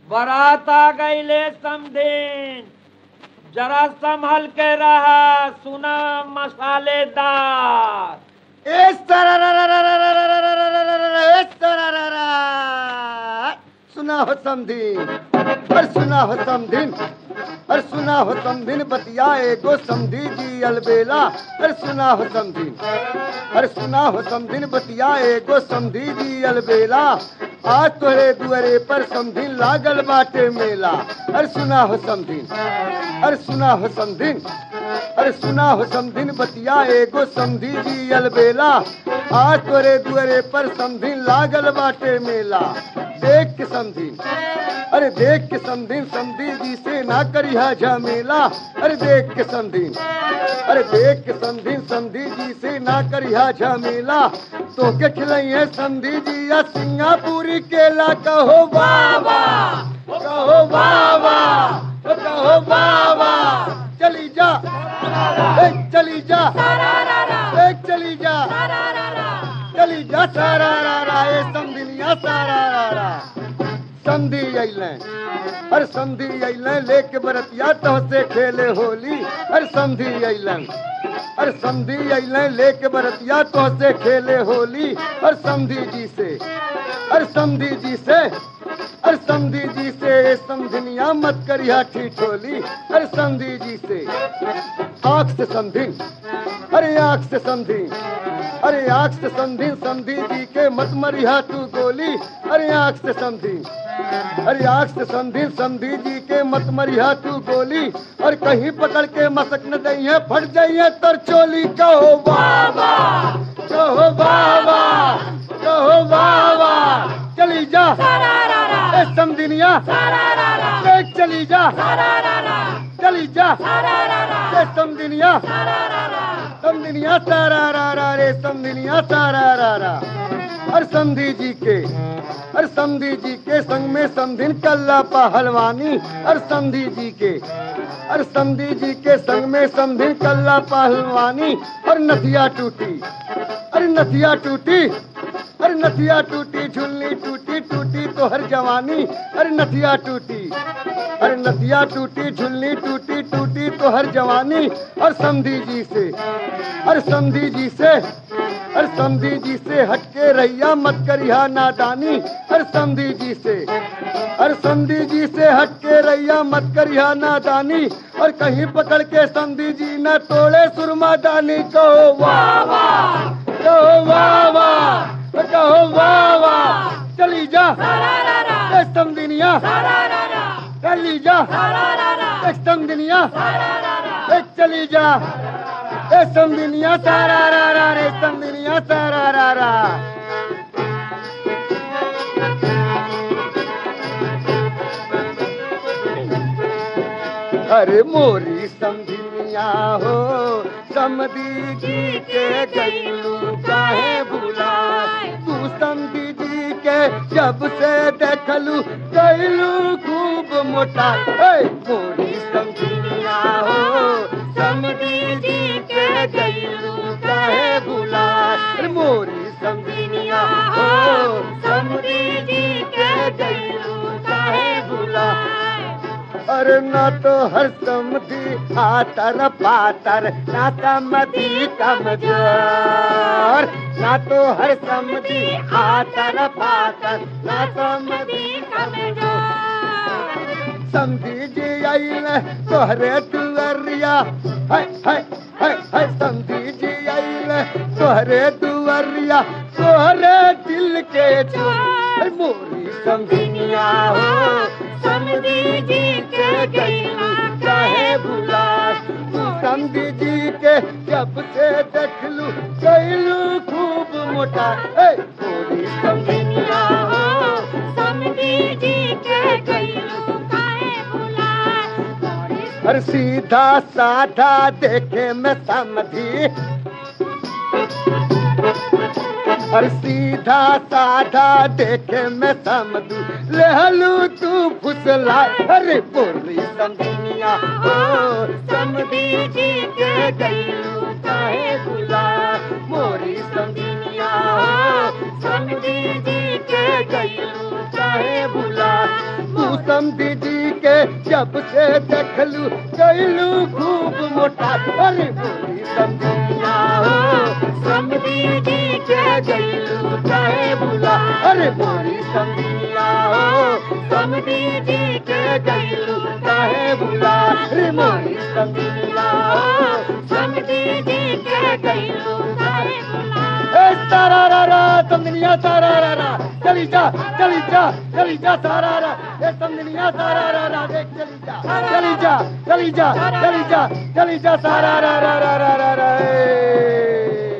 बारात आ गईले समधिन जरा संभल के रहा सुना मसालेदार इस तरह इस तरह सुना हो समधिन और सुना हो समधिन और सुना हो समधिन बतिया एगो समधी जी अलबेला और सुना हो समधिन और सुना हो समधिन बतिया एगो समधी जी अलबेला आज तोरे दुअरे पर समधिन लागल बाटे मेला और सुना हो समधिन और सुना हो समधिन अरे सुना हो समधिन बतिया एगो समधी जी अलबेला आज तोरे दुअरे पर समधिन लागल बाटे मेला देख के समधिन अरे देख के समधिन समधी जी से ना करिहा झमेला अरे देख के समधिन अरे देख के समधिन समधी जी से ना करिहा झमेला तो के खिलाइए समधी जी या सिंगापुरी केला कहो बाबा कहो बाबा कहो बाबा चली जा ए, चली जा ए, चली जा चली जा सारा रा रा ए समधिनिया सारा रा रा संधि अइले हर संधि अइले लेके बरतिया तो से खेले होली हर संधि अइले हर संधि अइले लेके बरतिया तो से खेले होली हर संधि जी से हर संधि जी से हर संधि जी से ए समधिनिया मत करिया ठिठोली हर संधि जी से आंख से संधि अरे आंख से संधि अरे आंख से संधि संधि जी के मत मरिया तू गोली अरे आंख से संधि अरे आंख से संधि संधि जी के मत मरिया तू गोली और कहीं पकड़ के मसक न दइए फट जाइए तर चोली कहो बाबा कहो बाबा कहो बाबा चली जा ए समधिनिया ए चली जा चली जा ए समधिनिया समधिनिया सारा रा रा रे समधिनिया सारा रा रा और समधी जी के और समधी जी के संग में समधिन कल्ला पहलवानी और समधी जी के और समधी जी के संग में समधिन कल्ला पहलवानी और नथिया टूटी अरे नथिया टूटी अरे नथिया टूटी झुलनी टूटी टूटी तो हर जवानी अरे नथिया टूटी अरे नदिया टूटी झुलनी टूटी टूटी तो हर जवानी और समधी जी से अरे समधी जी से अरे समधी जी से हटके रैया मत करिया नादानी अरे समधी जी से अरे समधी जी से हटके रैया मत करिया नादानी और कहीं पकड़ के समधी जी न तोड़े सुरमा दानी कहो वाह वाह कहो वाह वाह कहो वाह वाह चली जा ए समधिनिया चली जा ए समधिनिया ए चली जा ए समधिनिया सारा रा रा रे समधिनिया सारा रा रा अरे मोरी समधिनिया हो समधी जी के गैलू काहे बुलाए तू समधी जी के जब से देखलू गैलू खूब मोटा ए, मोरी समधिनिया हो समधी जी के गैलू काहे बुलाए अरे मोरी समधिनिया हो समधी जी के गैलू काहे बुलाए अरे ना तो हर समधी आतर पातर ना समधी कमजोर ना तो हर समधी आतर पातर ना समधी समधी जी आइल तोहरे दुअरिया है है है है समधी जी आइल तोहरे दुअरिया तोहरे दिल के चोर मोरी समधिनिया हो समधी जी के गैलू चाहे भुला तू समधी जी के जब से देखलू गैलू खूब मोटा ए मोरी समधिनिया हो समधी जी के गैलू काहे बुलाए हर सीधा साधा देखे में समधी हर सीधा साधा देखे में समझू लहलू तू फुसला अरे बोली समझिया हो समझी जी के गैलू काहे बुला मोरी समझिया हो समझी जी के के गईलू काहे भुला तू समझी जी के जब से देखलू गईलू खूब मोटा अरे बोली समझिया हो समझी जी के गईलू काहे भुला अरे बोली समझिया हो समझी जी के गईलू काहे भुला अरे मोरी समझिया हो समझी जी के गईलू काहे भुला ए तारा रा रा समझनिया तारा रा रा चली जा चली जा चली जा तारा रा ए समझनिया तारा रा रा देख चली जा चली जा चली जा चली जा चली जा तारा रा रा रा रा रा रा ए